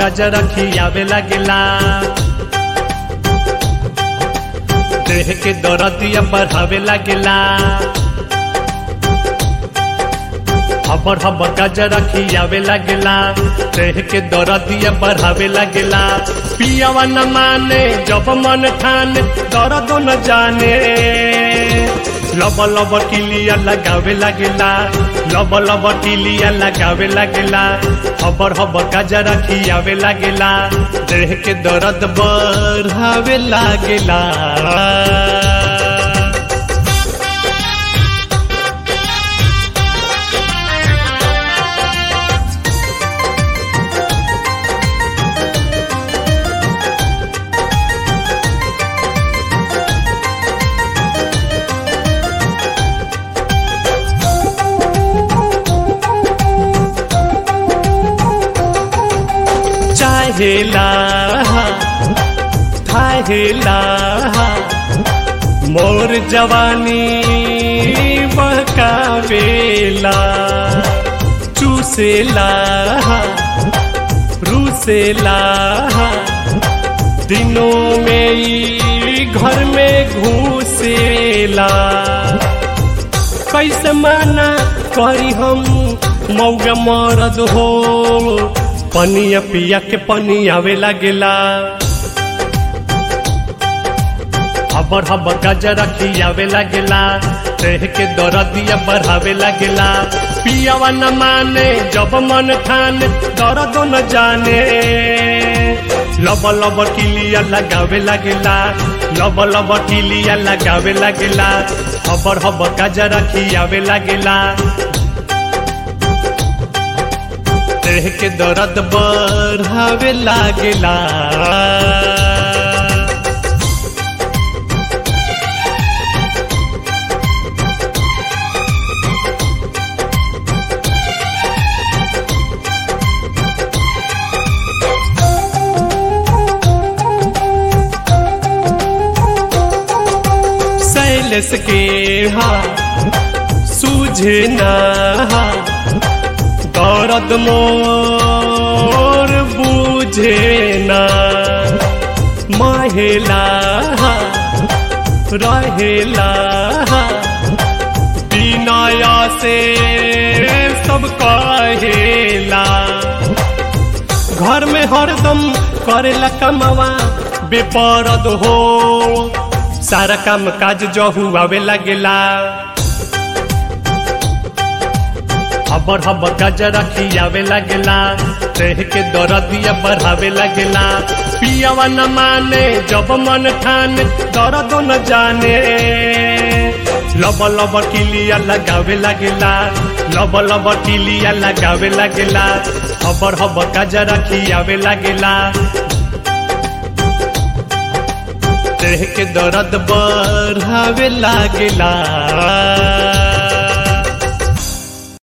गजर खियावे लागेला देह के दरदिया बढ़ावे लागेला हबर हबर गजर खियावे लागेला देह के दरदिया बढ़ावे लागेला पियावा न माने जब मन ठाने दर्द न जाने लब लब टिलिया लगावे लागेला लब लब टिलिया लगावे लागेला हबर हबर गजर खियावे लागेला देह के दर्द बढ़ावे लागेला चाहेला थाहेला मोर जवानी बहकावेला चूसेला रूसेला दिनों में ई घर में घुसेला कैसे माना करी हम मौगा मरद हो पनिया पिया के पनिया आवे लागेला हबर हबर गजर खियावे लागेला देह के दरदिया बढ़ावे लागेला पियावा न माने जब मन ठाने दर्द न जाने लब लब किलिया लगावे लागेला लब लब किलिया लगावे लागेला हबर हबर गजर खियावे लागेला देह के दर्द बढ़ावे लागेला शैलेश के हा सूझे ना दर्द मोर बुझे ना महिला रहेला बिनाया से सब कहेला घर में हरदम करेला कमावा बेपरद हो सारा काम काज जहू आवे लागेला हबर हबर गजर खियावे लागेला देह के दरदिया बढ़ावे लागेला पियावा न माने जब मन ठाने दर्द न जाने लब लब किलिया लगावे लागेला लब लब किलिया लगावे लागेला हबर हबर गजर खियावे लागेला देह के दर्द बढ़ावे लागेला